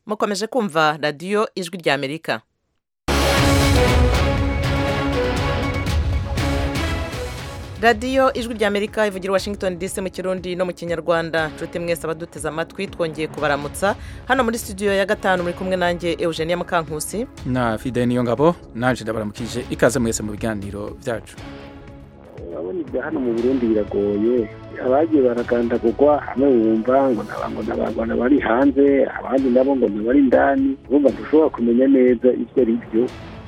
mukomeje kumva radiyo ijwi ry'amerika radiyo ijwi ry'amerika ivugira washington dc mu kirundi no mu kinyarwanda nshuti mwese abaduteze amatwi twongeye kubaramutsa hano muri studio ya gatanu muri kumwe nanjye eugenia mukankusi na fide niyo ngabo naje ndabaramukije ikaze mwese mu biganiro byacu urabona ibya hano mu burundi biragoye abagiye baragandagurwa hamwe wumva ngo n'abantu bari hanze abandi nabo ngo bari indani urumva ntushobora kumenya neza ibyo ari byo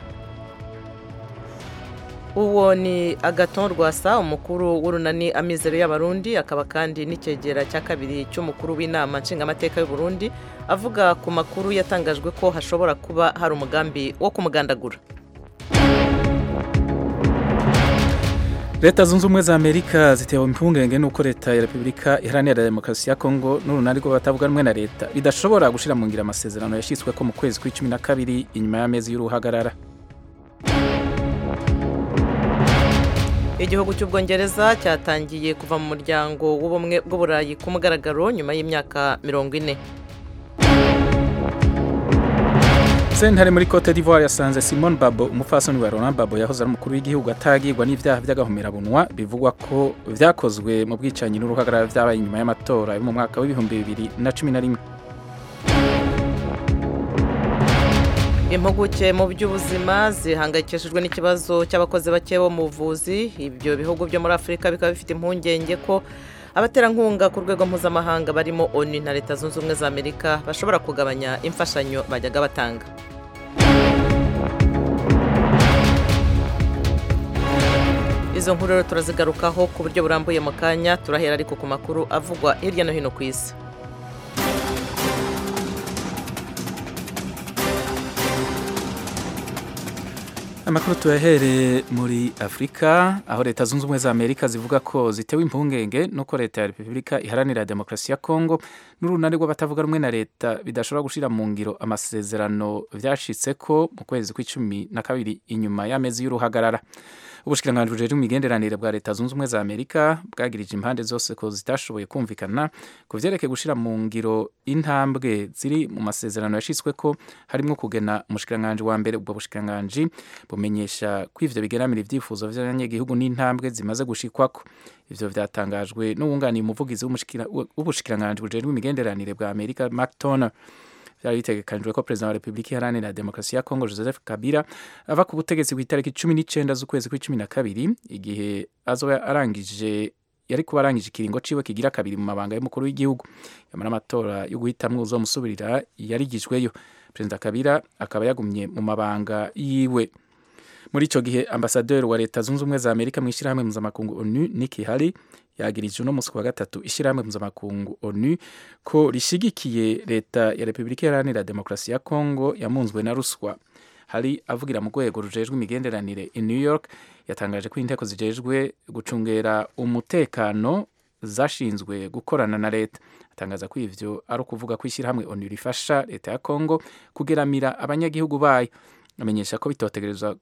uwo ni agaton rwasa umukuru w'urunani amizero y'abarundi akaba kandi n'icyegera cya kabiri cy'umukuru w'inama nshingamateka y'uburundi avuga ku makuru yatangajwe ko hashobora kuba hari umugambi wo kumugandagura leta zunze ubumwe za amerika zitewe impungenge n'uko leta ya repubulika iharanira demokarasi ya kongo n'urunani rw'abatavuga rumwe na leta bidashobora gushyira mu ngiro amasezerano yashyizwe ko mu kwezi kw'icumi na kabiri inyuma y'amezi y'uruhagarara igihugu cy'ubwongereza cyatangiye kuva mu muryango w'ubumwe bw'uburayi ku mugaragaro nyuma y'imyaka mirongo ine sentare muri cote d'ivoire yasanze simon babo umupfasoni wa laurent babo yahoze ari umukuru w'igihugu atagirwa n'ibyaha by'agahomerabunwa bivugwa ko byakozwe mu bwicanyi n'uruhagarara byabaye inyuma y'amatora yo mu mwaka w'ibihumbi bibiri na cumi na rimwe impuguke mu by'ubuzima zihangayikishijwe n'ikibazo cy'abakozi bake bo mu buvuzi ibyo bihugu byo muri afurika bikaba bifite impungenge ko abaterankunga ku rwego mpuzamahanga barimo onu na leta zunze ubumwe za amerika bashobora kugabanya imfashanyo bajyaga batanga izo nkuru rero turazigarukaho ku buryo burambuye mu kanya turahera ariko ku makuru avugwa hirya no hino ku isi amakuru tuyahereye muri afurika aho leta zunze ubumwe za amerika zivuga ko zitewe impungenge n'uko leta ya repubulika iharanira demokarasi ya kongo n'urunani rw'abatavuga rumwe na leta bidashobora gushyira mu ngiro amasezerano byashitse ko mu kwezi kw'icumi na kabiri inyuma y'amezi y'uruhagarara ubushikiranganji bujejwe imigenderanire bwa leta zunze ubumwe za amerika bwagirije impande zose ko zitashoboye kumvikana ku vyerekeye gushira mu ngiro intambwe ziri mu masezerano yashitswe ko harimwo kugena umushikiranganji wa mbere ubwo bushikiranganji bumenyesha ko ivyo bigeramira ivyifuzo vy'abanyagihugu n'intambwe zimaze gushikwako ivyo vyatangajwe n'uwunganiye umuvugizi w'ubushikiranganji bujejwe imigenderanire bwa amerika mark toner byari bitegekanijwe ko perezida wa repubulika iharanira demokarasi ya kongo joseph kabila ava ku butegetsi ku itariki cumi n'icyenda z'ukwezi kw'icumi na kabiri igihe azoba arangije yari kuba arangije ikiringo ciwe kigira kabiri mu mabanga y'umukuru w'igihugu yamara amatora yo guhitamwo uzomusubirira yarigijweyo perezida kabila akaba yagumye mu mabanga yiwe muri ico gihe ambasaderi wa leta zunze ubumwe za amerika mu ishyirahamwe mpuzamakungu onu niki hari yagirije uno munsi wa gatatu ishyirahamwe mpuzamakungu onu ko rishigikiye leta ya repubulika iharanira demokarasi ya kongo yamunzwe na ruswa hari avugira mu rwego rujejwe imigenderanire i new york yatangaje ko inteko zijejwe gucungera umutekano zashinzwe gukorana na leta atangaza ko ivyo ari ukuvuga ko ishyirahamwe onu rifasha leta ya kongo kugeramira abanyagihugu bayo amenyesha ko bitotegerezwa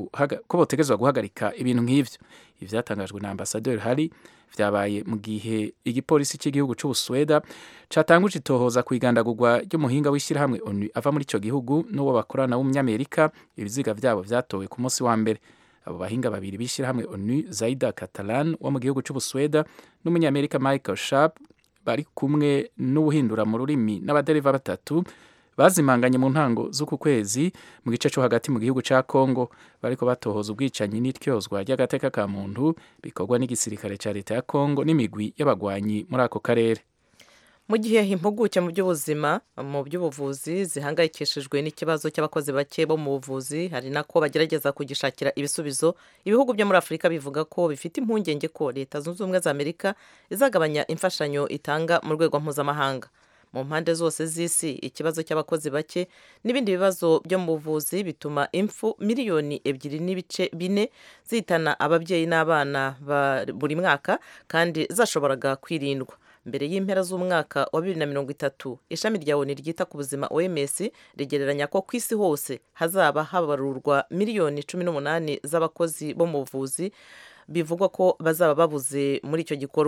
ko botegerezwa guhagarika ibintu nk'ivyo ivyatangajwe na ambasaderi hari vyabaye mu gihe igipolisi cy'igihugu c'ubusweda catanguje itohoza ku igandagurwa ry'umuhinga w'ishyirahamwe onu ava muri ico gihugu n'uwo bakorana w'umunyamerika ibiziga vyabo vyatowe ku munsi wa mbere abo bahinga babiri b'ishyirahamwe onu zaida catalan wo mu gihugu c'ubusweda n'umunyamerika michael sharp bari kumwe n'ubuhindura mu rurimi n'abadereva batatu bazimanganye mu ntango z'uku kwezi mu gice cyo hagati mu gihugu cya Kongo bariko batohoza ubwicanyi n'ityozwa ry'agateka ka muntu bikorwa n'igisirikare cya leta ya Kongo n'imigwi y'abagwanyi muri ako karere mu gihe impuguke mu by'ubuzima mu by'ubuvuzi zihangayikishijwe n'ikibazo cy'abakozi bake bo mu buvuzi hari nako bagerageza kugishakira ibisubizo ibihugu byo muri afurika bivuga ko bifite impungenge ko leta zunze ubumwe za amerika izagabanya imfashanyo itanga mu rwego mpuzamahanga mu mpande zose z'isi ikibazo cy'abakozi bake n'ibindi bibazo byo mu buvuzi bituma impfu miliyoni ebyiri n'ibice bine zihitana ababyeyi n'abana buri mwaka kandi zashoboraga kwirindwa mbere y'impera z'umwaka wa bibiri na mirongo itatu ishami rya oni ryita ku buzima oms rigereranya ko ku isi hose hazaba habarurwa miliyoni cumi n'umunani z'abakozi bo mu buvuzi bivugwa ko bazaba babuze muri icyo gikorwa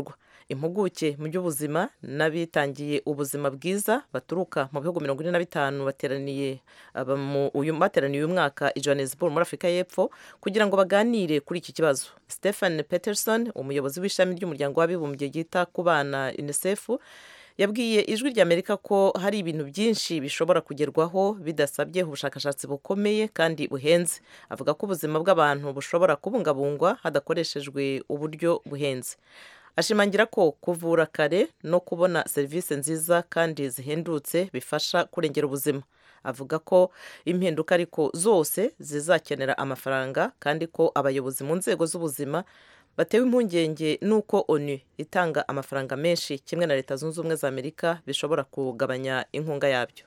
impuguke mu by'ubuzima n'abitangiye ubuzima bwiza baturuka mu bihugu mirongo ine na bitanu bateraniye uyu bateraniye uyu mwaka i Johannesburg muri afurika y'epfo kugira ngo baganire kuri iki kibazo stephen peterson umuyobozi w'ishami ry'umuryango w'abibumbye ryita ku bana unicef yabwiye ijwi ry'amerika ko hari ibintu byinshi bishobora kugerwaho bidasabye ubushakashatsi bukomeye kandi buhenze avuga ko ubuzima bw'abantu bushobora kubungabungwa hadakoreshejwe uburyo buhenze ashimangira ko kuvura kare no kubona serivisi nziza kandi zihendutse bifasha kurengera ubuzima avuga ko impinduka ariko zose zizakenera amafaranga kandi ko abayobozi mu nzego z'ubuzima batewe impungenge n'uko onu itanga amafaranga menshi kimwe na leta zunze ubumwe za amerika bishobora kugabanya inkunga yabyo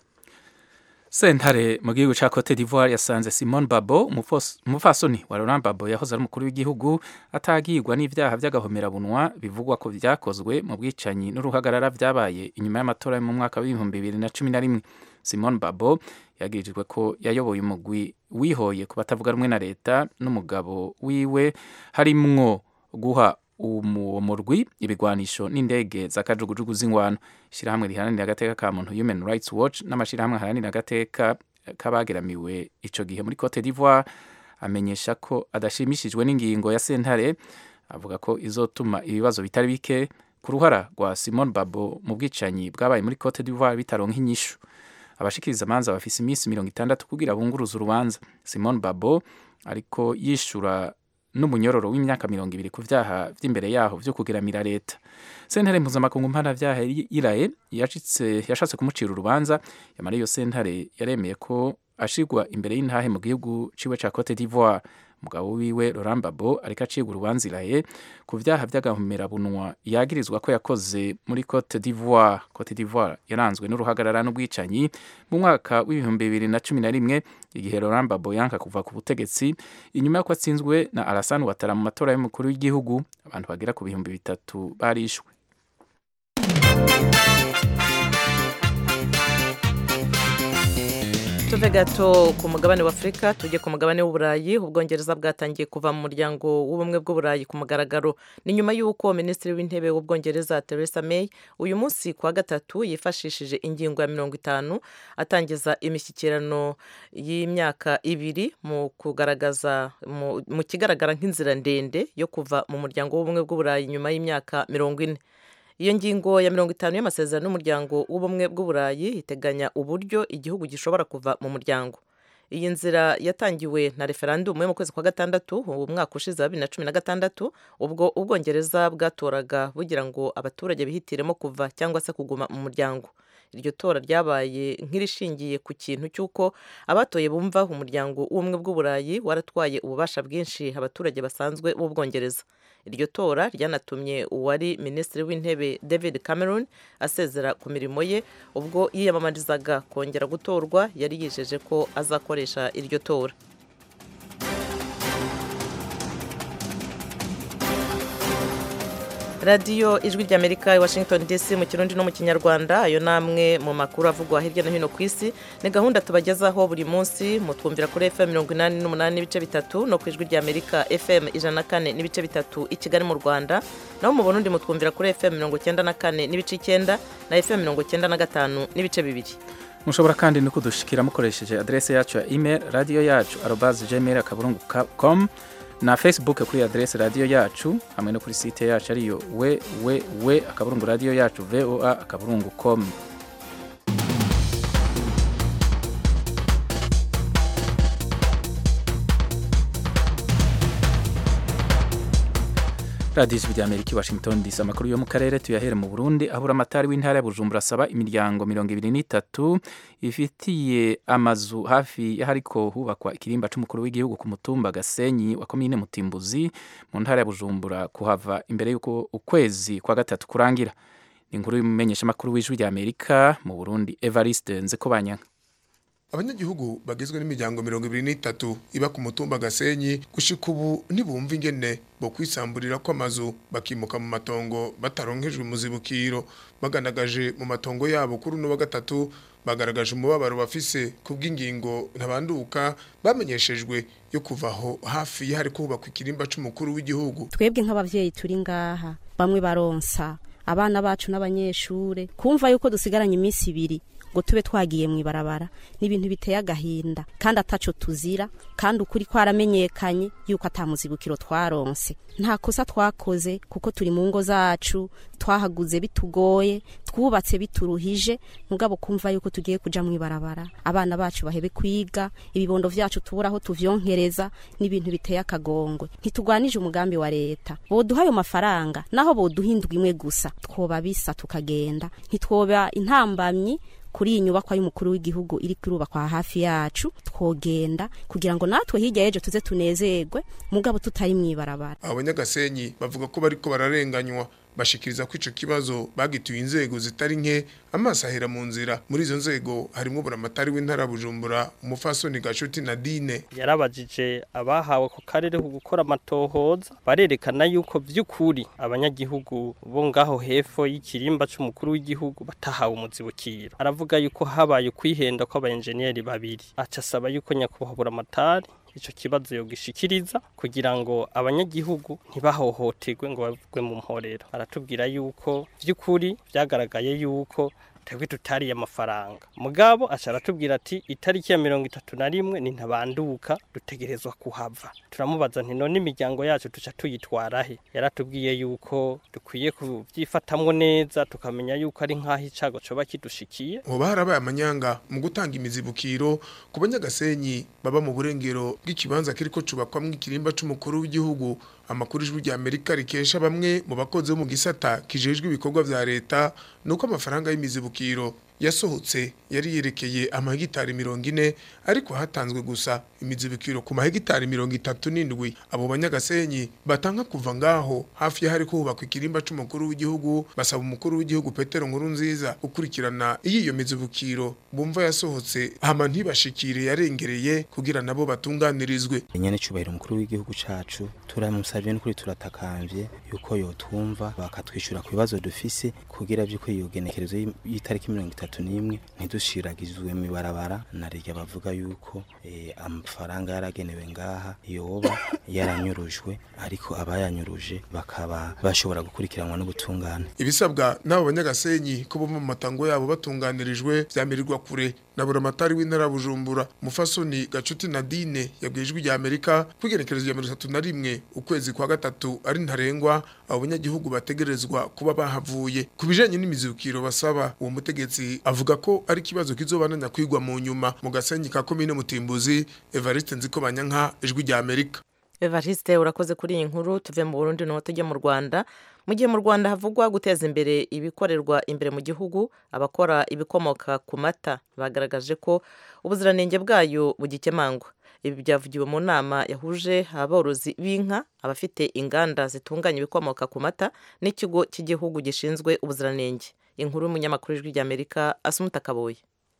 sentare mu gihugu cya cote d'ivoire yasanze simone babo umupfasoni wa laurent babo yahoze ari umukuru w'igihugu atagirwa n'ibyaha by'agahomerabunwa bivugwa ko byakozwe mu bwicanyi n'uruhagarara byabaye inyuma y'amatora mu mwaka w'ibihumbi bibiri na cumi na rimwe simone babo yagirijwe ko yayoboye umugwi wihoye ku batavuga rumwe na leta n'umugabo wiwe harimwo guha uwo murwi ibigwanisho n'indege z'akajugujugu z'ingwano ishyirahamwe riharanira agateka ka muntu human rights watch n'amashyirahamwe aharanira agateka k'abageramiwe icyo gihe muri cote d'ivoire amenyesha ko adashimishijwe n'ingingo ya sentare avuga ko izotuma ibibazo bitari bike ku ruhara rwa simone babo mu bwicanyi bwabaye muri cote d'ivoire bitaronka inyishu abashikiriza amanza bafise iminsi mirongo itandatu kugira bunguruza urubanza simone babo ariko yishura n'umunyororo w'imyaka mirongo ibiri ku vyaha vy'imbere yaho vyo kugeramira leta sentare mpuzamakungu mpanavyaha iraye yashatse kumucira urubanza yamara iyo sentare yaremeye ko ashigwa imbere y'intahe mu gihugu ciwe ca cote d'ivoire umugabo wiwe Laurent Gbagbo ariko acibwa urubanza iraye ku vyaha vy'agahomerabunwa yagirizwa ko yakoze muri Cote d'Ivoire Cote d'Ivoire yaranzwe n'uruhagarara n'ubwicanyi mu mwaka w'ibihumbi bibiri na cumi na rimwe igihe Laurent Gbagbo yanka kuva ku butegetsi inyuma y'uko atsinzwe na Alassane Ouattara mu matora y'umukuru w'igihugu abantu bagera ku bihumbi bitatu barishwe tuve gato ku mugabane wa afurika tujye ku mugabane w'uburayi ubwongereza bwatangiye kuva mu muryango w'ubumwe bw'uburayi ku mugaragaro ni nyuma y'uko minisitiri w'intebe w'ubwongereza Theresa May uyu munsi ku wa gatatu yifashishije ingingo ya mirongo itanu atangiza imishyikirano y'imyaka ibiri mu kugaragaza mu kigaragara nk'inzira ndende yo kuva mu muryango w'ubumwe bw'uburayi nyuma y'imyaka mirongo ine iyo ngingo ya mirongo itanu y'amasezerano y'umuryango w'ubumwe bw'uburayi iteganya uburyo igihugu gishobora kuva mu muryango iyi nzira yatangiwe na referandumu yo mu kwezi kwa gatandatu uwo mwaka ushize wa bibiri na cumi na gatandatu ubwo ubwongereza bwatoraga bugira ngo abaturage bihitiremo kuva cyangwa se kuguma mu muryango iryo tora ryabaye nk'irishingiye ku kintu cy'uko abatoye bumva umuryango w'ubumwe bw'uburayi waratwaye ububasha bwinshi abaturage basanzwe b'ubwongereza iryo tora ryanatumye uwari minisitiri w'intebe david cameron asezera ku mirimo ye ubwo yiyamamarizaga kongera gutorwa yari yijeje ko azakoresha iryo tora radiyo ijwi ry'amerika i washington dc mu kirundi no mu kinyarwanda ayo namwe mu makuru avugwa hirya no hino ku isi ni gahunda tubagezaho buri munsi mutwumvira kuri fm mirongo inani n'umunani n'ibice bitatu no ku ijwi ry'amerika fm ijana na kane n'ibice bitatu i kigali mu rwanda naho mu burundi mutwumvira kuri fm mirongo icyenda na kane n'ibice icyenda na fm mirongo icyenda na gatanu n'ibice bibiri mushobora kandi no kudushikira mukoresheje adrese yacu ya email radiyo yacu arobaze gmail akaburungu com na facebook kuri adrese radiyo yacu hamwe no kuri site yacu ariyo we we we akaburungu radiyo yacu voa akaburungu com radiyo ijwi rya amerika i washington dc amakuru yo mu karere tuyahere mu burundi aho uramatari w'intara ya bujumbura asaba imiryango mirongo ibiri n'itatu ifitiye amazu hafi y'ahariko hubakwa ikirimba c'umukuru w'igihugu ku mutumba gasenyi wa komine mutimbuzi mu ntara ya bujumbura kuhava imbere y'uko ukwezi kwa gatatu kurangira ni inkuru y'umumenyeshamakuru w'ijwi rya amerika mu burundi evariste nzekobanyanga abanyagihugu bagizwe n'imiryango mirongo ibiri n'itatu iba ku mutumba gasenyi gushika ubu ntibumva ingene bo kwisamburira kw'amazu bakimuka mu matongo bataronkejwe mu zibukiro baganagaje mu matongo yabo kuri uno wa gatatu bagaragaje umubabaro bafise kubw'ingingo ntabanduka bamenyeshejwe yo kuvaho hafi y'ahari kubakwa ikirimba c'umukuru w'igihugu twebwe nk'abavyeyi turi ngaha bamwe baronsa abana bacu n'abanyeshure kumva yuko dusigaranye iminsi ibiri ngo tube twagiye mu ibarabara ni ibintu biteye agahinda kandi ataco tuzira kandi ukuri kwaramenyekanye yuko atamuzibukiro twaronse nta kosa twakoze kuko turi mu ngo zacu twahaguze bitugoye twubatse bituruhije mugabo kumva yuko tugiye kuja mu ibarabara abana bacu bahebe kwiga ibibondo vyacu tubura aho tuvyonkereza n'ibintu biteye akagongwe ntitugwanije umugambi wa leta boduha ayo mafaranga naho boduha indwi imwe gusa twoba bisa tukagenda ntitwoba intambamyi kuri iyi nyubakwa y'umukuru w'igihugu iri kurubakwa hafi yacu twogenda kugira ngo natwe hirya y'ejo tuze tunezerwe mugabo tutari mu ibarabara abanyagasenyi bavuga ko bariko bararenganywa bashikiriza ko ico kibazo bagituye inzego zitari nke amaso ahera mu nzira muri izo nzego harimo buramatari w'intara Bujumbura umufasoni Gashuti Nadine yarabajije abahawe ku karere ku gukora amatohoza barerekana yuko vy'ukuri abanyagihugu bo ngaho hepfo y'ikirimba c'umukuru w'igihugu batahawe umuzibukiro aravuga yuko habaye kwihenda kw'abayenjeniyeri babiri aca asaba yuko nyakubahwa buramatari ico kibazo yogishikiriza kugira ngo abanyagihugu ntibahohoterwe ngo bavugwe mu mporero aratubwira yuko vy'ukuri vyagaragaye yuko twebwe tutariye amafaranga mugabo aca aratubwira ati itariki ya mirongo itatu na rimwe ni ntabanduka dutegerezwa kuhava turamubaza nti none imiryango yacu tuca tuyitwara he yaratubwiye yuko dukwiye kubyifatamwo neza tukamenya yuko ari nk'aho icago coba kidushikiye hoba harabaye amanyanga mu gutanga imizibukiro ku banyagasenyi baba mu burengero bw'ikibanza kiriko cubakwamwo ikirimba c'umukuru w'igihugu amakuru ijwi rya Amerika rikesha bamwe mu bakozi bo mu gisata kijejwe ibikorwa vya leta nuko amafaranga y'imizibukiro yasohotse yari yerekeye amahegitari mirongo ine ariko hatanzwe gusa imizibukiro ku mahegitari mirongo itatu n'indwi abo banyagasenyi batanga kuva ngaho hafi y'ahari kubakwa ikirimba c'umukuru w'igihugu basaba umukuru w'igihugu Petero Nkuru nziza gukurikirana iyo iyo mizibukiro bumva yasohotse hama ntibashikire yarengereye kugira nabo batunganirizwe nyene cubahiro umukuru w'igihugu cacu turamusavye n'ukuri turatakamvye yuko yotumva bakatwishyura ku bibazo dufise kugira vy'uko iyo genekerezo y'itariki mirongo itatu n'imwe ntidushiragizwe mu ibarabara na rya bavuga yuko eh, amafaranga yaragenewe ngaha yoba yaranyurujwe ariko abayanyuruje bakaba bashobora gukurikiranwa n'ubutungane ibisabwa n'abo banyagasenyi ko bo mu matango yabo batunganirijwe vyamirirwa kure na buramatari w'intara Bujumbura mufasoni Gacuti Nadine yabwijwe rya Amerika kwigenekerezo ya 31 ukwezi kwa gatatu ari ntarengwa abo banyagihugu bategerezwa kuba bahavuye kubijanye n'imizukiro basaba uwo mutegetsi avuga ko ari kibazo kizobananya kwigwa mu nyuma mu gasenyi ka komine Mutimbuzi Evariste Nziko Banyanka ijwi rya Amerika Evariste urakoze kuri iyi nkuru tuve mu Burundi no tujye mu Rwanda mu gihe mu Rwanda havugwa guteza imbere ibikorerwa imbere mu gihugu abakora ibikomoka ku mata bagaragaje ko ubuziranenge bwayo bugikemangwa ibi byavugiwe mu nama yahuje aborozi b'inka abafite inganda zitunganya ibikomoka ku mata n'ikigo cy'igihugu gishinzwe ubuziranenge inkuru y'umunyamakuru w'ijwi ry'Amerika Asumuta Kaboye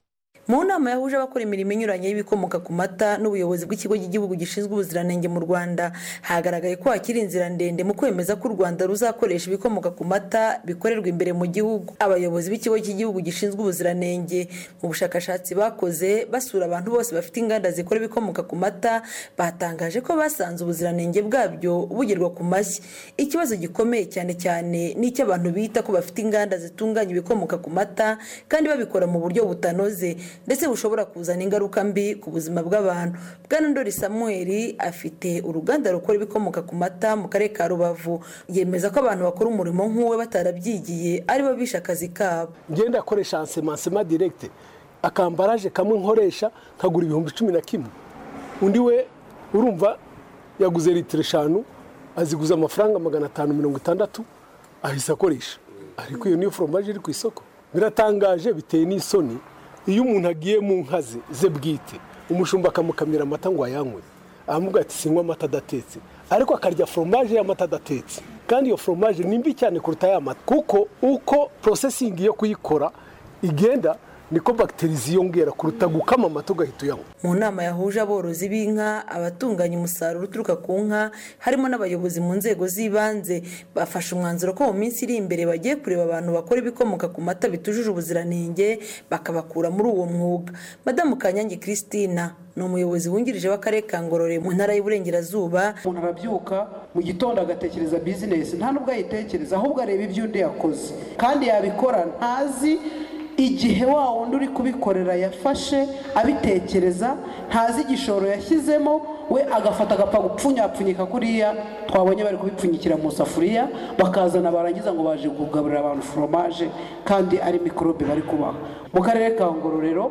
mu nama yahuje abakora imirimo inyuranye y'ibikomoka ku mata n'ubuyobozi bw'ikigo cy'igihugu gishinzwe ubuziranenge mu rwanda hagaragaye ko hakiri inzira ndende mu kwemeza ko u rwanda ruzakoresha ibikomoka ku mata bikorerwa imbere mu gihugu abayobozi b'ikigo cy'igihugu gishinzwe ubuziranenge mu bushakashatsi bakoze basura abantu bose bafite inganda zikora ibikomoka ku mata batangaje ko basanze ubuziranenge bwabyo bugerwa ku mashyi ikibazo gikomeye cyane cyane ni abantu bita ko bafite inganda zitunganya ibikomoka ku mata kandi babikora mu buryo butanoze ndetse bushobora kuzana ingaruka mbi ku buzima bw'abantu bwana ndori samuel afite uruganda rukora ibikomoka ku mata mu karere ka rubavu yemeza ko abantu bakora umurimo nk'uwe batarabyigiye aribo bishe akazi kabo ngenda akoresha ansemansema direkite akambaraje kamwe nkoresha nkagura ibihumbi cumi na kimwe undi we urumva yaguze litiro eshanu aziguza amafaranga magana atanu mirongo itandatu ahise akoresha ariko iyo niyo foromaje iri ku isoko biratangaje biteye n'isoni iyo umuntu agiye mu nka ze ze bwite umushumba akamukamira amata ngo ayanywe aramubwira ati sinywa amata adatetse ariko akarya foromaje y'amata adatetse kandi iyo foromaje ni mbi cyane kuruta ya mata kuko uko porosesingi yo kuyikora igenda niko bagiteri ziyongera kuruta gukama amata ugahita uyanywa mu nama yahuje aborozi b'inka abatunganya umusaruro uturuka ku nka harimo n'abayobozi mu nzego z'ibanze bafashe umwanzuro ko mu minsi iri imbere bagiye kureba abantu bakora ibikomoka ku mata bitujuje ubuziranenge bakabakura muri uwo mwuga madamu kanyange christina ni umuyobozi wungirije w'akarere ka ngororero mu ntara y'uburengerazuba umuntu arabyuka mu gitondo agatekereza bizinesi nta nubwo ayitekereza ahubwo areba ibyo undi yakoze kandi yabikora ntazi igihe wa wundi uri kubikorera yafashe abitekereza ntazi igishoro yashyizemo we agafata agapfa gupfunyapfunyika kuriya twabonye bari kubipfunyikira mu safuriya bakazana barangiza ngo baje kugaburira abantu foromaje kandi ari mikorobe bari kubaha mu karere ka ngororero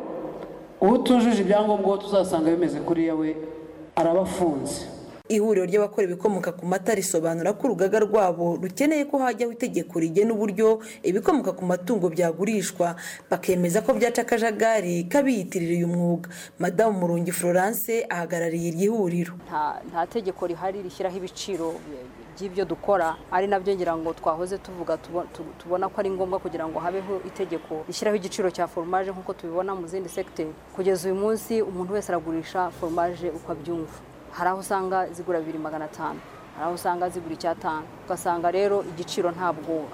utujuje ibyangombwa tuzasanga bimeze kuriya we araba afunze ihuriro ry'abakora ibikomoka ku mata risobanura ko urugaga rwabo rukeneye ko hajyaho itegeko rigena uburyo ibikomoka ku matungo byagurishwa bakemeza ko byaca akajagari k'abiyitirira uyu mwuga madamu murungi florence ahagarariye iri huriro nta tegeko rihari rishyiraho ibiciro by'ibyo dukora ari nabyo ngira ngo twahoze tuvuga tubona ko ari ngombwa kugira ngo habeho itegeko rishyiraho igiciro cya foromaje nk'uko tubibona mu zindi segiteri kugeza uyu munsi umuntu wese aragurisha foromaje uko abyumva hari aho usanga zigura bibiri magana atanu hari aho usanga zigura icyatanu ugasanga rero igiciro ntabwo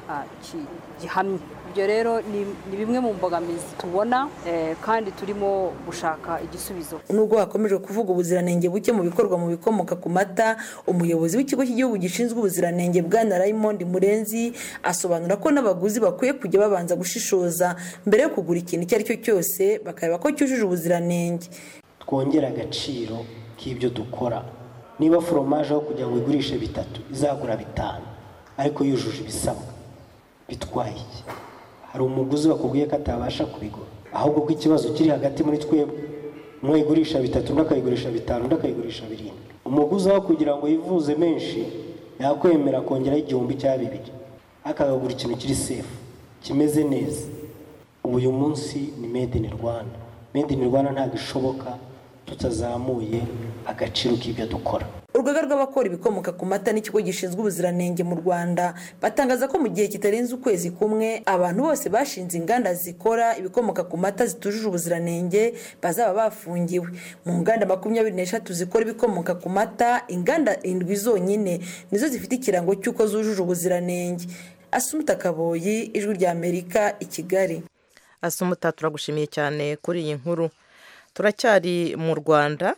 gihamye ibyo rero ni bimwe mu mbogamizi tubona kandi turimo gushaka igisubizo nubwo hakomeje kuvuga ubuziranenge buke mu bikorwa mu bikomoka ku mata umuyobozi w'ikigo cy'igihugu gishinzwe ubuziranenge bwana Raymond murenzi asobanura ko n'abaguzi bakwiye kujya babanza gushishoza mbere yo kugura ikintu icyo ari cyo cyose bakareba ko cyujuje ubuziranenge twongera agaciro k'ibyo dukora niba foromaje aho kugira ngo igurishe bitatu izagura bitanu ariko yujuje ibisabwa bitwaye iki hari umuguzi wakubwiye ko atabasha kubigura ahubwo ko ikibazo kiri hagati muri twebwe umwe yigurisha bitatu undi akayigurisha bitanu undi akayigurisha birindwi umuguzi aho kugira ngo yivuze menshi yakwemera kongeraho igihumbi cya bibiri akagagura ikintu kiri sefu kimeze neza ubu uyu munsi ni made in rwanda made in rwanda ntabwo ishoboka tutazamuye agaciro k'ibyo dukora urugaga rw'abakora ibikomoka ku mata n'ikigo gishinzwe ubuziranenge mu rwanda batangaza ko mu gihe kitarenze ukwezi kumwe abantu bose bashinze inganda zikora ibikomoka ku mata zitujuje ubuziranenge bazaba bafungiwe mu nganda makumyabiri n'eshatu zikora ibikomoka ku mata inganda indwi zonyine nizo zifite ikirango cy'uko zujuje ubuziranenge asumuta kaboyi ijwi rya amerika i kigali asumuta turagushimiye cyane kuri iyi nkuru turacyari mu rwanda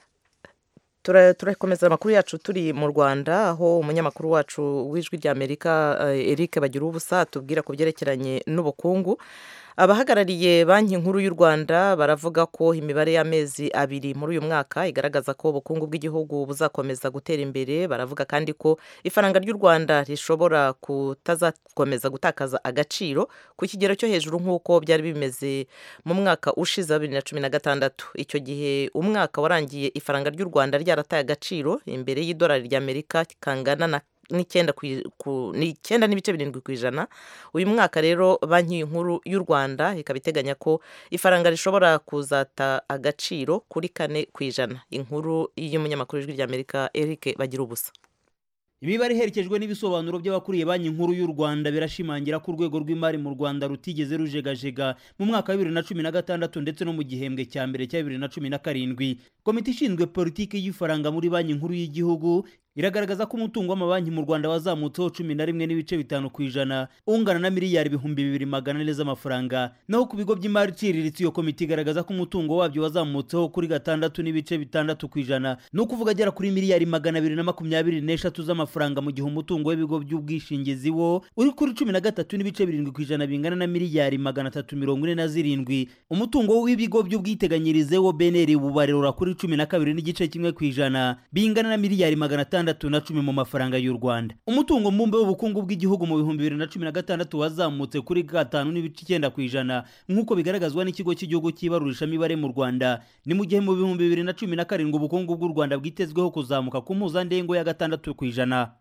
turakomeza amakuru yacu turi mu rwanda aho umunyamakuru wacu w'ijwi rya amerika eric bagira ubusa atubwira ku byerekeranye n'ubukungu abahagarariye banki nkuru y'u rwanda baravuga ko imibare y'amezi abiri muri uyu mwaka igaragaza ko ubukungu bw'igihugu buzakomeza gutera imbere baravuga kandi ko ifaranga ry'u rwanda rishobora kutazakomeza gutakaza agaciro ku kigero cyo hejuru nk'uko byari bimeze mu mwaka ushize wa bibiri na cumi na gatandatu icyo gihe umwaka warangiye ifaranga ry'u rwanda ryarataye agaciro imbere y'idolari ry'amerika kangana na n'icyenda n'ibice birindwi ku ijana uyu mwaka rero banki nkuru y'u rwanda ikaba iteganya ko ifaranga rishobora kuzata agaciro kuri kane ku ijana inkuru y'umunyamakuru w'ijwi ry'amerika eric bagira ubusa imibare iherekejwe n'ibisobanuro by'abakuriye banki nkuru y'u rwanda birashimangira ko urwego rw'imari mu rwanda rutigeze rujegajega mu mwaka wa bibiri na cumi na gatandatu ndetse no mu gihembwe cya mbere cya bibiri na cumi na karindwi komite ishinzwe politiki y'ifaranga muri banki nkuru y'igihugu iragaragaza ko umutungo w'amabanki mu rwanda wazamutseho cumi na rimwe n'ibice bitanu ku ijana ungana na miliyari ibihumbi bibiri magana ane z'amafaranga naho ku bigo by'imari iciriritse iyo komite igaragaza ko umutungo wabyo wazamutseho kuri gatandatu n'ibice bitandatu ku ijana ni ukuvuga agera kuri miliyari magana abiri na makumyabiri n'eshatu z'amafaranga mu gihe umutungo w'ibigo by'ubwishingizi wo uri kuri cumi na gatatu n'ibice birindwi ku ijana bingana na miliyari magana atatu mirongo ine na zirindwi umutungo w'ibigo by'ubwiteganyirize wo beneri bubarura kuri cumi na kabiri n'igice kimwe ku ijana bingana na miliyari magana atandatu na cumi mu mafaranga y'u rwanda umutungo mbumbe w'ubukungu bw'igihugu mu bihumbi bibiri na cumi na gatandatu wazamutse kuri gatanu n'ibice icyenda ku ijana nk'uko bigaragazwa n'ikigo cy'igihugu cy'ibarurishamibare mu rwanda ni mu gihe mu bihumbi bibiri na cumi na karindwi ubukungu bw'u rwanda bwitezweho kuzamuka ku mpuzandengo ya gatandatu ku ijana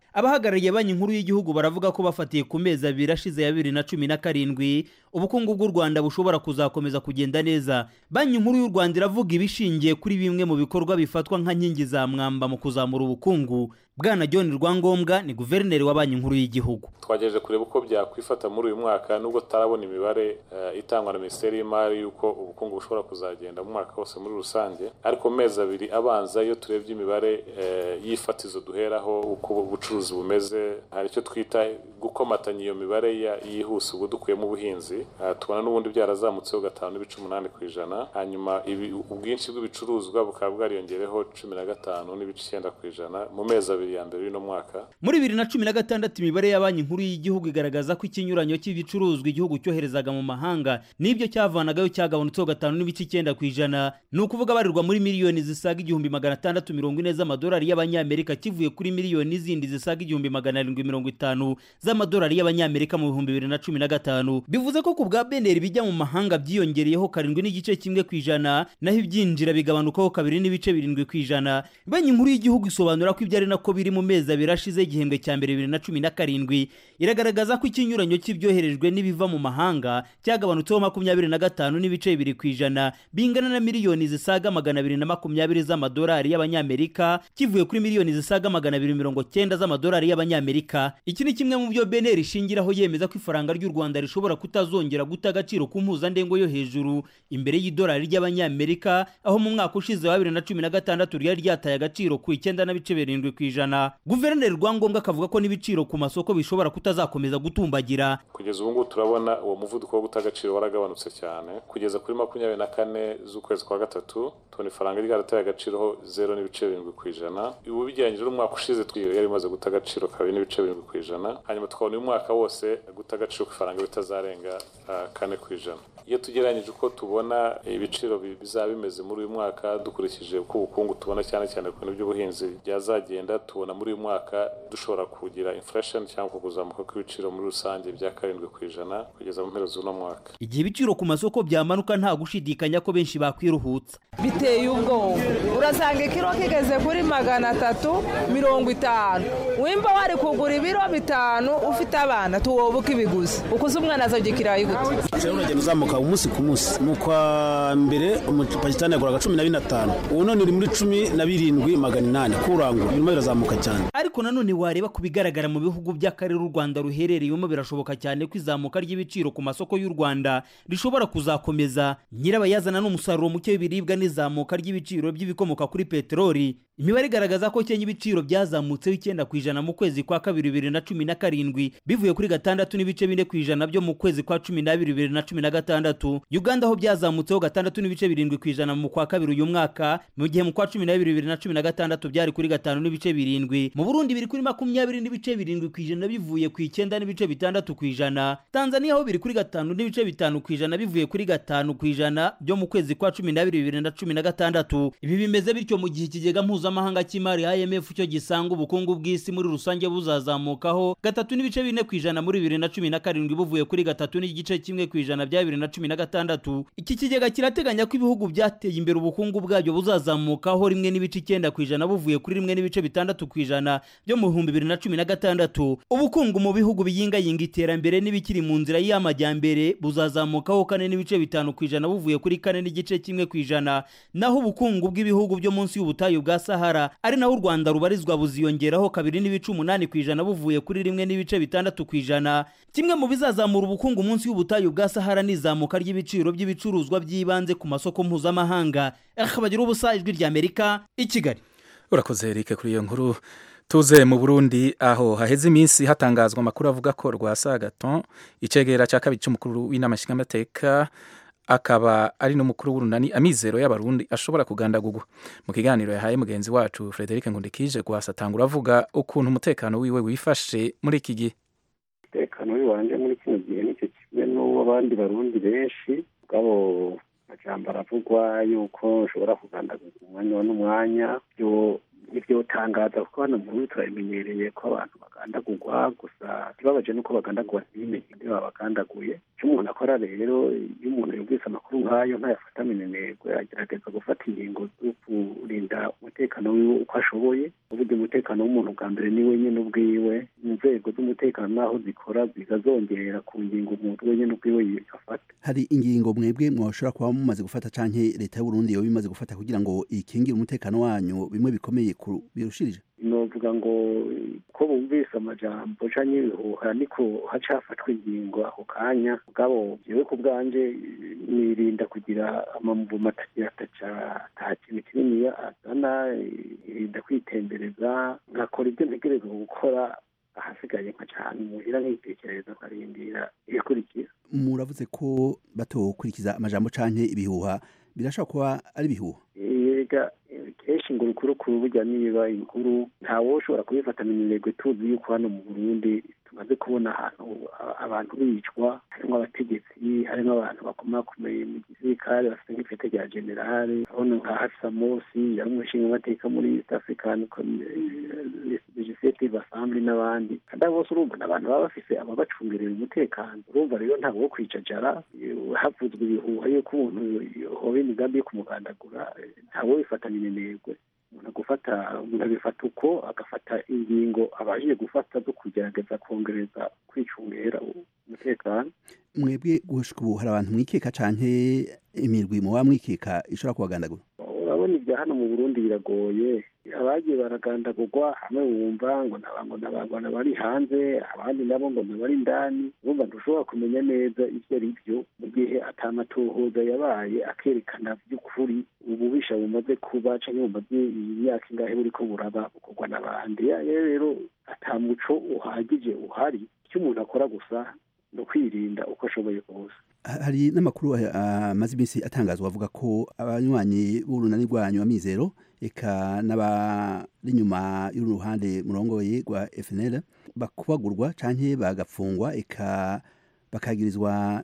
abahagarariye banki nkuru y'igihugu baravuga ko bafatiye ku mezi abiri ashize ya bibiri na cumi na karindwi ubukungu bw'u rwanda bushobora kuzakomeza kugenda neza banki nkuru y'u rwanda iravuga ibishingiye kuri bimwe mu bikorwa bifatwa nka nkingi za mwamba mu kuzamura ubukungu bwana john rwangombwa ni guverineri wa banki nkuru y'igihugu twagejeje kureba uko byakwifata muri uyu mwaka nubwo tutarabona imibare uh, itangwa na minisiteri y'imari y'uko ubukungu bushobora kuzagenda mu mwaka wose muri rusange ariko mu mezi abiri abanza iyo turebye imibare uh, y'ifatizo duheraho uko ubucuruzi bumeze hari icyo twita gukomatanya iyo mibare yihuse ubwo dukuyemo ubuhinzi uh, tubona n'ubundi byarazamutseho gatanu n'ibice umunani ku ijana hanyuma ubwinshi bw'ibicuruzwa bukaba bwariyongereho cumi na gatanu n'ibice icyenda ku ijana mu mezi abiri ya mbere y'uno mwaka muri bibiri na cumi na gatandatu imibare ya banki nkuru y'igihugu igaragaza ko ikinyuranyo cy'ibicuruzwa igihugu cyoherezaga mu mahanga n'ibyo cyavanagayo cyagabanutseho gatanu n'ibice icyenda ku ijana ni ukuvuga barirwa muri miliyoni zisaga igihumbi magana atandatu mirongo ine z'amadolari y'abanyamerika kivuye kuri miliyoni zindi zisaga igihumbi magana arindwi mirongo itanu z'amadolari y'abanyamerika mu bihumbi bibiri na cumi na gatanu bivuze ko ku bwa beneri bijya mu mahanga byiyongereyeho karindwi n'igice kimwe ku ijana naho ibyinjira bigabanukaho kabiri n'ibice birindwi ku ijana banki nkuru y'igihugu isobanura ko ibyo ari nako biri mu mezi abiri ashize igihembwe cya mbere bibiri na cumi na karindwi iragaragaza ko ikinyuranyo cy'ibyoherejwe n'ibiva mu mahanga cyagabanutseho makumyabiri na gatanu n'ibice bibiri ku ijana bingana na miliyoni zisaga magana abiri na makumyabiri z'amadolari y'abanyamerika kivuye kuri miliyoni zisaga magana abiri mirongo cyenda z'amadolari y'abanyamerika iki ni kimwe mu byo beneri ishingiraho yemeza ko ifaranga ry'u rwanda rishobora kutazongera guta agaciro ku mpuzandengo yo hejuru imbere y'idolari ry'abanyamerika aho mu mwaka ushize wa bibiri na cumi na gatandatu ryari ryataye agaciro ku icyenda n'ibice birindwi ku ijana guverineri rwangombwa akavuga ko n'ibiciro ku masoko bishobora kutazakomeza gutumbagira kugeza ubu ngubu turabona uwo muvuduko wo guta agaciro waragabanutse cyane kugeza kuri makumyabiri na kane z'ukwezi kwa gatatu tubona ifaranga ryarateye agaciro ho zero n'ibice birindwi ku ijana ubu bigereranyije n'umwaka ushize twiyo yari imaze guta agaciro kabiri n'ibice birindwi ku ijana hanyuma tukabona uyu mwaka wose guta agaciro ku ifaranga bitazarenga uh, kane ku ijana iyo tugereranyije uko tubona ibiciro bizaba bimeze muri uyu mwaka dukurikije uko ubukungu tubona cyane cyane ku bintu by'ubuhinzi byazagenda tubona muri uyu mwaka dushobora kugira inflation cyangwa kuzamuka kw'ibiciro muri rusange bya karindwi ku ijana kugeza mu mpera z'uno mwaka igihe ibiciro ku masoko byamanuka nta gushidikanya ko benshi bakwiruhutsa biteye ubwoba urasanga ikiro kigeze kuri magana atatu mirongo itanu wimba wari kugura ibiro bitanu ufite abana tuwobuka ibiguzi ukuze umwana azajya ikirayi gute uragenda uzamuka umunsi ku munsi mu kwa mbere umupakistani yaguraga cumi na bine atanu ubu none uri muri cumi na birindwi magana inani kurangura birimo birazamuka cyane ariko nanone wareba ku bigaragara mu bihugu by'akarere u rwanda ruherereyemo birashoboka cyane ko izamuka ry'ibiciro ku masoko y'u rwanda rishobora kuzakomeza nyirabayazana n'umusaruro muke w'ibiribwa n'izamuka ry'ibiciro by'ibikomoka kuri peteroli imibare igaragaza ko kenya ibiciro byazamutseho icyenda ku ijana mu kwezi kwa kabiri bibiri na cumi na karindwi bivuye kuri gatandatu n'ibice bine ku ijana byo mu kwezi kwa cumi n'abiri bibiri na cumi na gatandatu uganda ho byazamutseho gatandatu n'ibice birindwi ku ijana mu kwa kabiri uyu mwaka mu gihe mu kwa cumi n'abiri bibiri na cumi na gatandatu byari kuri gatanu n'ibice birindwi mu burundi biri kuri makumyabiri n'ibice birindwi ku ijana bivuye ku icyenda n'ibice bitandatu ku ijana tanzania ho biri kuri gatanu n'ibice bitanu ku ijana bivuye kuri gatanu ku ijana byo mu kwezi kwa cumi n'abiri bibiri na cumi na gatandatu ibi bimeze bityo mu gihe ikigega mpuzamahanga cy'imari imf cyo gisanga ubukungu bw'isi muri rusange buzazamukaho gatatu n'ibice bine ku ijana muri bibiri na cumi na karindwi buvuye kuri gatatu n'igice kimwe ku ijana bya bibiri na cumi na gatandatu iki kigega kirateganya ko ibihugu byateye imbere ubukungu bwabyo buzazamukaho rimwe n'ibice icyenda ku ijana buvuye kuri rimwe n'ibice bitandatu ku ijana byo mu bihumbi bibiri na cumi na gatandatu ubukungu mu bihugu biyingayinga iterambere n'ibikiri mu nzira y'amajyambere buzazamukaho kane n'ibice bitanu ku ijana buvuye kuri kane n'igice kimwe ku ijana naho ubukungu bw'ibihugu byo munsi y'ubutayu bwa sahara ari naho u rwanda rubarizwa buziyongeraho kabiri n'ibice umunani ku ijana buvuye kuri rimwe n'ibice bitandatu ku ijana kimwe mu bizazamura ubukungu munsi y'ubutayu bwa sahara ni izamuka ry'ibiciro by'ibicuruzwa by'ibanze ku masoko mpuzamahanga bagira ubusa ijwi ry'amerika i kigali urakoze erike kuri iyo nkuru tuze mu burundi aho haheze iminsi hatangazwa amakuru avuga ko rwasa gaton icegera cya kabiri cy'umukuru w'inama nshingamateka akaba ari n'umukuru w'urunani amizero y'abarundi ashobora kugandagurwa mu kiganiro yahaye mugenzi wacu frederic nkundikije guhasatangura avuga ukuntu umutekano wiwe wifashe muri iki gihe umutekano w'iwanjye muri kino gihe nicyo kimwe n'uw'abandi barundi benshi ubwabo amajambo aravugwa yuko ushobora kugandagurwa umwanya n'umwanya byo ntibyotangaza kuko hano mu turabimenyereye ko abantu bagandagurwa gusa ikibabaje nuko bagandagurwa ntibimenye ibyo babagandaguye icyo umuntu akora rero iyo umuntu yumvise amakuru nk'ayo ntayafata minenegwe agerageza gufata ingingo zo kurinda umutekano wiwe uko ashoboye uburyo umutekano w'umuntu bwa mbere ni wenyine ubwiwe inzego z'umutekano n'aho zikora zikazongera ku ngingo umuntu wenyine ubwiwe yafata hari ingingo mwebwe mwashobora kuba mumaze gufata canke leta y'u Burundi yoba imaze gufata kugira ngo ikingire umutekano wanyu bimwe bikomeye birushirije novuga ngo ko bumvise amajambo canke ibihuha niko haca hafatwa ingingo ako kanya mugabo jewe ku bwanje nirinda kugira amamvumo atagira ataca nta kintu kininiya azana irinda kwitembereza nkakora ibyo ntegerezwa gukora ahasigaye nka cyane muhira nkitekereza nkarindira ibikurikira muravuze ko batokurikiza amajambo canke ibihuha birashobora kuba ari ibihuha yega kenshi ngo urukurukuru burya niba inkuru ntawe ushobora kubifatana iminegwe tuzi yuko hano mu burundi tumaze kubona ahantu abantu bicwa harimo abategetsi harimo abantu bakomakomeye mu gisirikare bafite nk'ipete rya generale urabona nka hafisa mosi yari umushinga amateka muri east african legislative assembly n'abandi kandi abo bose urumva ni abantu baba bafise ababacungerera umutekano urumva rero ntabwo wo kwicajara havuzwe ibihuha yuko umuntu hoba imigambi yo kumugandagura ntawe wifatana iminegwe umuntu agufata umuntu abifata uko agafata ingingo abashije gufata zo kugerageza kongereza kwicungera umutekano mwebwe gushika ubu hari abantu mwikeka canke imirwi muba mwikeka ishobora kubagandagura urabona ibya hano mu burundi biragoye abagiye baragandagurwa hamwe wumva ngo nabango nabangwana bari hanze abandi nabo ngo nabari indani urumva ntushobora kumenya neza ibyo ari byo mu gihe atamatohoza yabaye akerekana by'ukuri ububisha bumaze kuba canke bumaze imyaka ingahe buriko buraba bukorwa n'abandi rero ata muco uhagije uhari icyo umuntu akora gusa ni ukwirinda uko ashoboye kose hari n'amakuru amaze iminsi atangazwa avuga ko abanywanyi b'urunani rwanyu amizero eka n'abari inyuma y'uruhande murongoye rwa FNL bakubagurwa canke bagafungwa eka bakagirizwa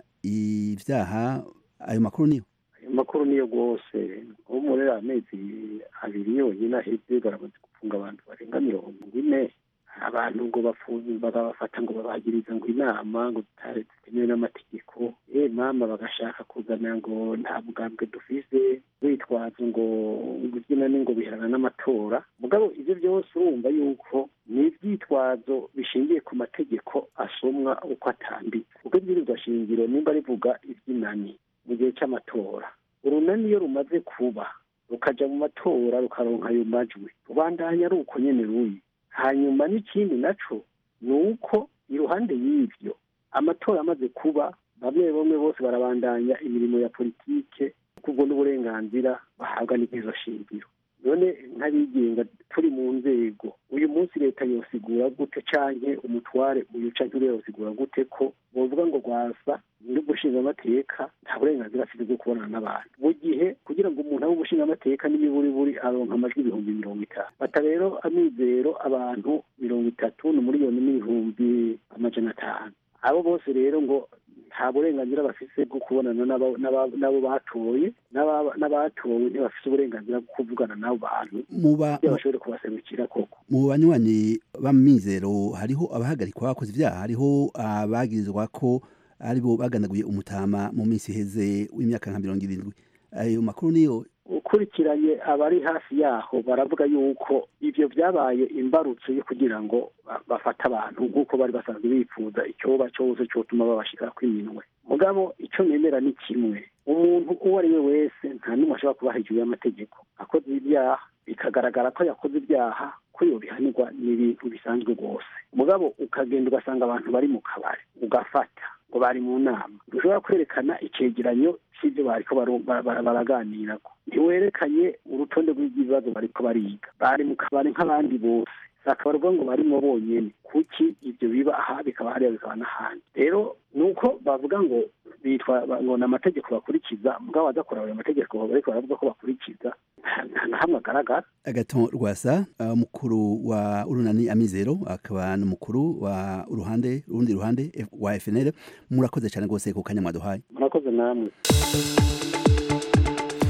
ivyaha ayo makuru niyo ayo makuru niyo rwose ubu muri amezi abiri yonyine aheze baramaze gufunga abantu barenga mirongo ine abantu ngo bagabafata ngo babagiriza ngo inama ngo zitemewe n'amategeko eh mama bagashaka kuzana ngo nta bugambwe dufise witwaza ngo ibyina ni ngo biherana n'amatora mugabo ibyo byose urumva yuko ni ibyitwazo bishingiye ku mategeko asomwa uko atambitse kuko ibwirizwa shingiro nimba rivuga iby'inani mu gihe cy'amatora urunani iyo rumaze kuba rukaja mu matora rukaronka ayo majwi rubandanya ari uko nyene ruyi hanyuma n'ikindi naco ni uko iruhande y'ivyo amatora amaze kuba bamwe bamwe bose barabandanya imirimo ya politike kubwo n'uburenganzira bahabwa n'izo shingiro none nk'abigenga turi mu nzego uyu munsi leta yosigura gute canke umutware uyu canke uriya yosigura gute ko bovuga ngo rwasa n'ugushinga amateka nta burenganzira afite bwo kubonana n'abantu mu gihe kugira ngo umuntu abe umushinga amateka n'imiburiburi aronka amajwi ibihumbi mirongo itanu bata rero amizero abantu mirongo itatu ni miliyoni n'ibihumbi amajana atanu abo bose rero ngo nta burenganzira bafise bwo kubonana n'abo batoye n'abatowe ntibafise uburenganzira bwo kuvugana n'abo bantu kugira bashobore kubaserukira koko mu banywanyi b'amizero hariho abahagarikwa bakoze ibyaha hariho abagirizwa ko aribo bagandaguye umutama mu minsi iheze w'imyaka nka mirongo irindwi ayo makuru niyo ukurikiranye abari hafi yaho baravuga yuko ivyo vyabaye imbarutso yo kugira ngo bafate abantu nk'uko bari basanzwe bifuza icyoba cyose cyotuma babashika kw'iminwe mugabo icyo nemera ni kimwe umuntu uwo ari we wese nta n'umwe ashobora kuba hejuru y'amategeko akoze ibyaha bikagaragara ko yakoze ibyaha ko yobihanirwa ni ibintu bisanzwe rwose mugabo ukagenda ugasanga abantu bari mu kabari ugafata ngo bari mu nama ntushobora kwerekana icegeranyo cy'ibyo bariko baraganirako ntiwerekanye urutonde rw'ibibazo bariko bariga bari mu kabari nk'abandi bose bakabarwa ngo barimo bonyene kuki ibyo biba aha bikaba hariya bikaba n'ahandi rero ni uko bavuga ngo bitwa ngo ni amategeko bakurikiza mugabo badakora ayo mategeko bariko baravuga ko bakurikiza nta na hamwe agaragara agaton rwasa umukuru wa urunani amizero akaba n'umukuru wa uruhande urundi ruhande wa FNL murakoze cyane rwose ku kanya mwaduhaye murakoze namwe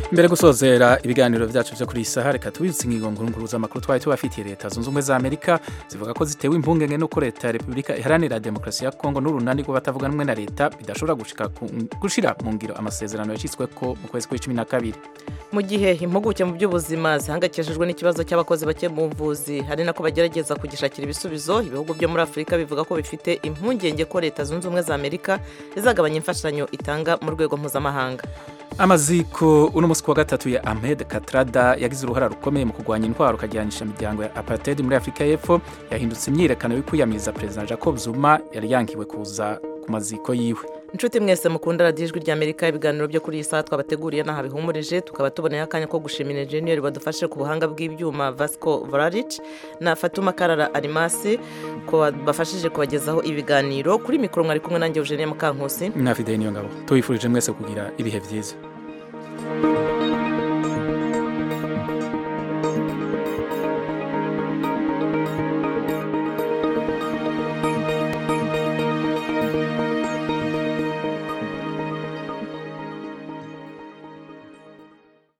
mbere gusozera ibiganiro byacu byo kuri iyi saha reka tubibutse ingingo nkuru z'amakuru twari tubafitiye leta zunze ubumwe za amerika zivuga ko zitewe impungenge n'uko leta ya repubulika iharanira demokarasi ya kongo n'urunani rw'abatavuga rumwe na leta bidashobora gushira mu ngiro amasezerano yashyizweko mu kwezi kwa cumi na kabiri mu gihe impuguke mu by'ubuzima zihangayikishijwe n'ikibazo cy'abakozi bake mu buvuzi hari nako bagerageza kugishakira ibisubizo ibihugu byo muri afurika bivuga ko bifite impungenge ko leta zunze ubumwe za amerika izagabanya imfashanyo itanga mu rwego mpuzamahanga amaziko uno munsi kuwa gatatu ya Ahmed Katrada yagize uruhara rukomeye mu kurwanya intwaro ukajyanisha imiryango ya apartheid muri Afurika y'Epfo yahindutse imyiyerekano yo kwiyamiriza Perezida Jacob Zuma yari yankiwe kuza ku maziko yiwe inshuti mwese mukunda radiyo ijwi ry'amerika ibiganiro byo kuri iyi saha twabateguriye n'aha bihumurije tukaba tuboneye akanya ko gushimira enjeniyeri badufashe ku buhanga bw'ibyuma vasco vararic na fatuma karara arimasi ko bafashije kubagezaho ibiganiro kuri mikoro mwari kumwe nanjye eugenie mukankusi na fideli niyo ngabo tubifurije mwese kugira ibihe byiza